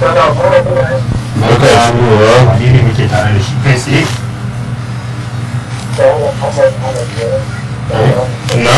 barka da shigowa wani ne muke tare da shi kai tsaye na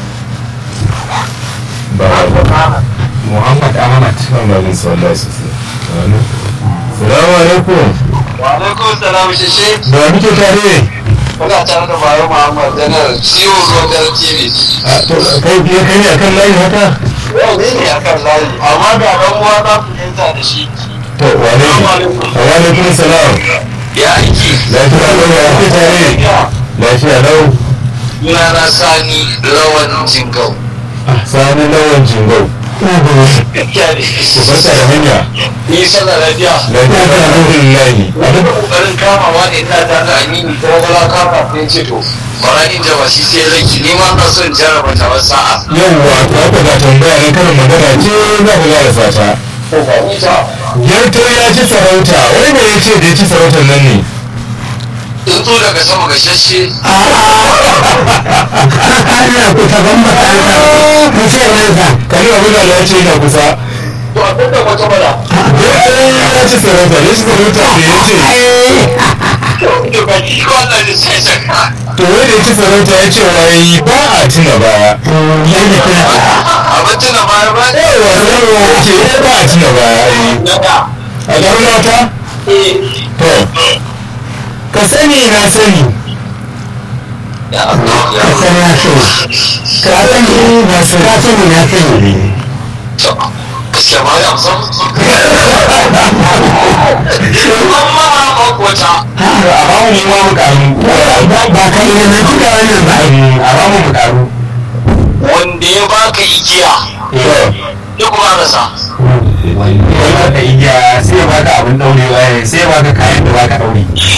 ba muhammad ahmad ba jin sallah sosai salamu alaikum Walaikun salam shishe da muke tare kuna tare da Bayo Muhammad Janar ciwo Zogar TV. a to kai biye kai ne akan layi haka Yau ne ne akan layi, amma ga ɗan uwa na fahimta da shi. to wane ne wa alaikum salam Ya aiki. lafiya lau ya muke tare lafiya lau Suna na Sani Lawan Jingau. sani lawan jingau Gaskiya ne. ku fasa da hanya Ni sallar lafiya. lafiya da alhamdulillahi Wani ƙoƙarin kamawa ne ina tare da Aminu ta wala kama ne ce to. Bara in jaba shi sai laki ni ma na son jarraba ta wasu sa'a. yawwa to haka ga tambaya na karin magana ce za ka gara fata Ko ba ni ta. yarto ya ci sarauta wani ne ya ce da ya ci sarautar nan ne Tsuntsu daga sama ga shashe. ana kusa ban makaranta ku ce wanda kani abin da ya ce yana kusa To abin da wata bala. yarto ya ci sarauta ya ci sarauta da ya ce To ba ki ko Allah ne sai saka. to wani da ya ci sarauta ya ce wai ba a tuna baya yadda kuna Abin tuna baya ba ne. yawa sanarwa ya ce ba a tuna baya ai Daga. a ɗan mata Eh. to ka sani na sani Ya Allah ya ka san na so ka sani na so ka sani na sani To. Gaskiya ba ya san. Amma ba kwata. a ba mu ma mu karu ba ka yi na cika wannan ba a ba mu mu karu Wanda ya baka igiya. Duk ba rasa. wani da igiya sai ya baka abin daure sai ya baka kayan da baka daure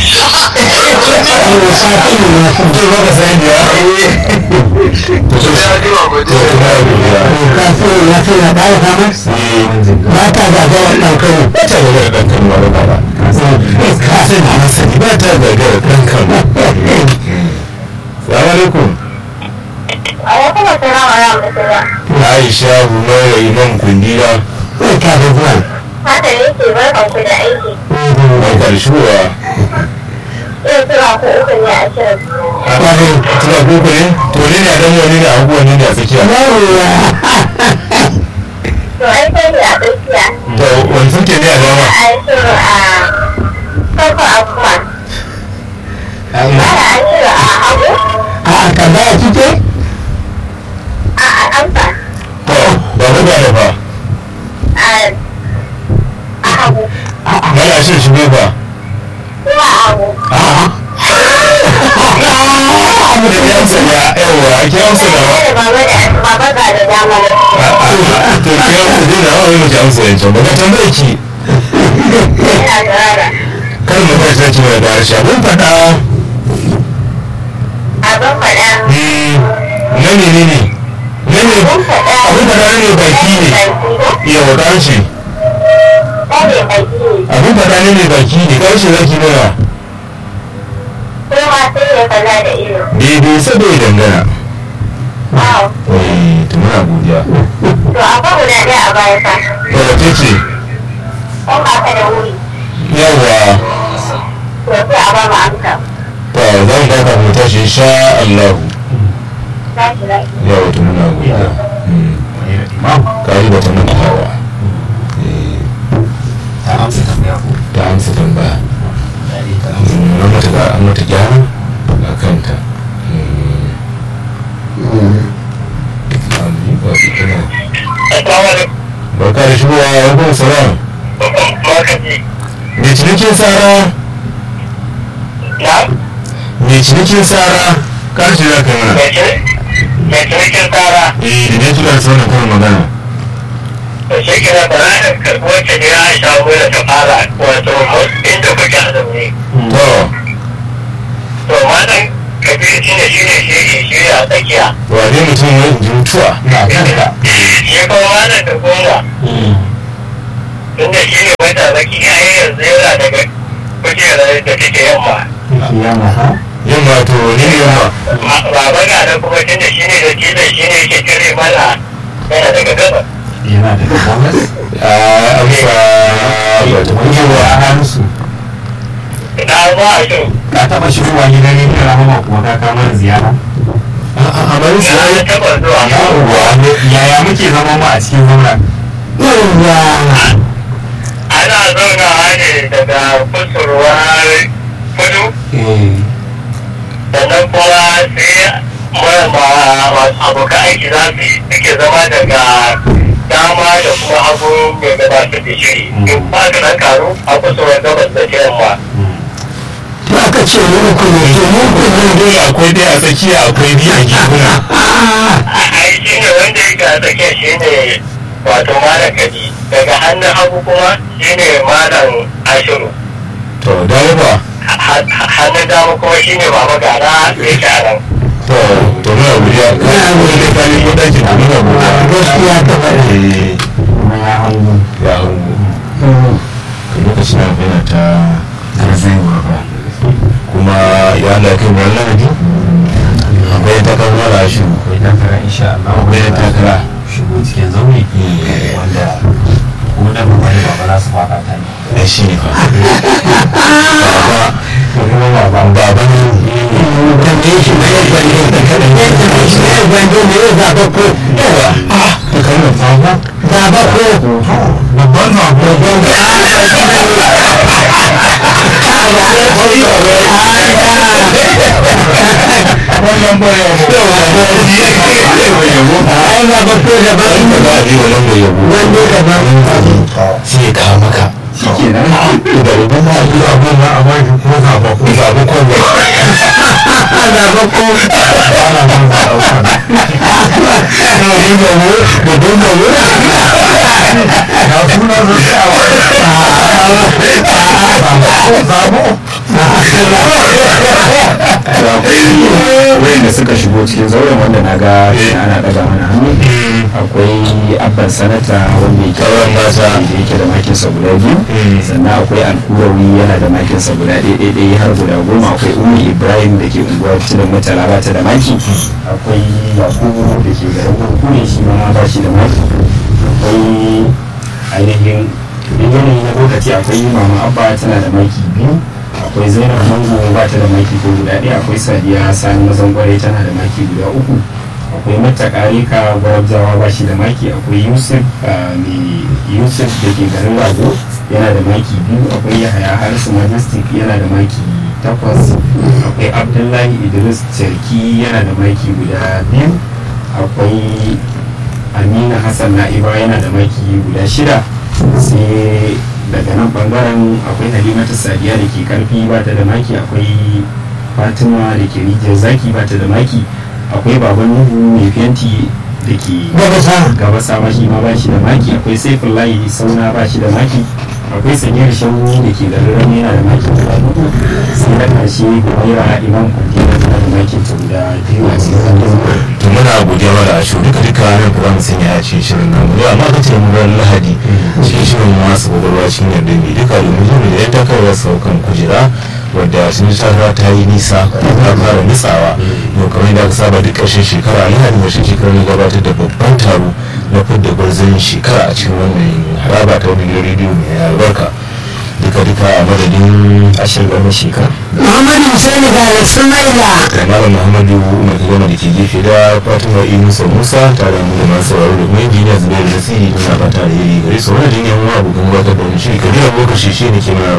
ka sani na so to ba ka sani da ya To sai ya ji ba to godiya. kuma ya godiya ka sani na so na ƙara samar ba ta gagara ɗaukar ba ta gagara ɗan kanu ba ba ba ka sani na sani ba ta gagara ɗan kanu salamu alaikum Alaikum assalam wa rahmatullah. aisha humaira imam kundila ka da zuwa Haka ne ke barkan ku da aiki. barka da shigowa Yau tura ku uku ne a shirin. kwarai tuna koko ne to ne ne a dan wani ne a abubuwan ne ne a tsakiya yawwa To ai kai ne a tsakiya. to wani suke ne a dama A yi shiru a farko abuwa. Ana an shiru a hagu. a tambaya kike A a amsa. to ba ku ba da fa A a hagu. mana shin shi ne fa Kuma a hagu. abu da ya amsa ya yawa ake amsa da Tare da baba da baba ga da dama. to ki amsa dai da hawa mu ji amsa yancan ba ka tambaye ki Ina tsirara. kar mu tashi zaki mai da harshe abin faɗa Abin faɗa. na ne ne ne na ne Abin faɗa. abin faɗa ne baki ne yawa ƙarshe Ɗane baki ne. abin faɗa ne mai baki ne ƙarshe zaki nuna Kuma sai ya kalla da ido. daidai saboda dangana Wow. eh to muna godiya To akwai guda ɗaya a baya fa. to wace ce Ɗan ba ka da wuri. yawa To sai a ba mu amsa. to zan baka mu tashi insha Allah Tashi lafiya. yawa to muna godiya imam kari ba ta nuna hawa ta amsa tambaya ko ta amsa tambaya ta amsa an mata ga an mata gyara a kanta barka da shigowa ya kuma salam mai cinikin tsara mai cinikin tsara karshe za ka yi mana Mai cinikin tsara. eh da ne tuna da sauran kan magana da shi kira da ranar karɓuwar ta ne ya shawo da ta fara wato inda kuke a zaune. to To wannan kabir shi ne shi ne shi shi a tsakiya. wane mutum ya ji mutuwa na kanka Shi kuma wannan da goma. Tunda shi ne wanda zaki ya yi yanzu yana daga kujerar da take yamma. kiyama ha yamma to ne ne yamma Baba ga da kuma tunda shi ne da tilai shi ne yake kare mana yana daga gaba. yana da gabas a amsa ya ta wani yawa a hannunsu na za a shi ka taɓa shigowa gidan rediyon rahama kuma ka kama da ziyara a bari su na yi taɓa zuwa yawwa yaya muke zama mu a cikin zauren yawwa ana zaunawa ne daga kusurwar kudu sannan kuma sai mara abokan aiki za su suke zama daga dama da kuma hagu mai gabatar da shiri in ba ka na karu a kusurwar gabas da ta yamma to aka ce mu uku ne to mu uku ne dole akwai dai a tsakiya akwai biyu a gefuna ai shi ne wanda yake a tsakiya shi ne wato malam kadi daga hannun hagu kuma shi ne malam ashiru to dawo ba hannun dama kuma shi ne baba gara yake a nan to to muna godiya kai ko dai ka ne gudanci da muna godiya gaskiya ta faɗa eh kuma ya hannu ya hango ka lokacin na yana ta garzaiwa ba kuma ya Allah kai mu lahadi akwai takar mara shi akwai takara insha Allah akwai takara shigo cikin zaune wanda ko da ba ne ba za su faka ta ne da shi ne fa baba kuma ba ba baba ne tambaye shi mai gwande ya tambaye shi mai gwande ne ya zaba ko yawa ta kalmar baba zaba ko babban baba babban wannan ba ya mu ai zaba ko daban ba ba ji wannan da yabo gwande daban sai ya kawo maka shikenan da babban ma ji abun na a baki ko zaba ko zaba ko ba zaba ko ana nan za a ɗauka babban babo babban babo ga sunan su tsawa zabo wayanda suka shigo cikin zauren wanda na ga ana daga mana hannu akwai abban sanata wanda yake Sauran mata. da yake da makinsa guda biyu sannan akwai alkurawi yana da makinsa guda ɗaya ɗaya har guda goma akwai umi ibrahim da ke unguwar tudun mutala ba ta da maki akwai yakubu da ke garin kurkure shi ma ba shi da maki akwai ainihin idan yanayi na lokaci akwai mama abba tana da maki biyu akwai zainab mango ba ta da maki ko guda ɗaya akwai sadiya sani mazan kwarai tana da maki guda uku akwai mata karika gwarabjawa ba shi da maki akwai yusuf ah, mai yusuf da ke garin rago yana da maki biyu akwai yahaya harisu majestic yana da maki takwas akwai abdullahi idris cerki yana da maki guda biyu akwai amina hassan na'iba yana da maki guda shida sai daga nan bangaren akwai halimatu sadiya da ke karfi ba ta da maki akwai fatima da ke rijiyar zaki ba ta da maki akwai baban nuhu mai fenti da ke gabasa gabasa ba shi ma ba shi da maki akwai saifin layi sauna ba shi da maki akwai sanyar shanwu da ke da rarrami yana da maki guda hudu sai na karshe humaira imam kwantina tana da maki ta guda biyu a cikin zanen to muna godiya mara a shi duka duka nan fa za mu sanya a cikin shirin namu yau amma ka ce mu ran lahadi cikin shirin masu gwagwarwa cikin yarda mai duka domin zo da yan takarwa saukan kujera wadda sun ji takara ta yi nisa ta fara nutsawa yau kamar yadda aka saba duk ƙarshen shekara a lahadi ƙarshen shekara ne gabatar da babban taro na fidda gwarzon shekara a cikin wannan haraba ta wani gidan rediyo mai albarka duka duka a madadin ashirin da shekara muhammadu husaini ga da sumaila da malam muhammadu umar goma da ke gefe da fatima inusa musa tare da mu da masu sauraro da kuma injiniya zubairu nasiri muna fata da iri gare su wani jinyan wa abokan gabatar da wani shiri kabila lokaci shi ne ke mana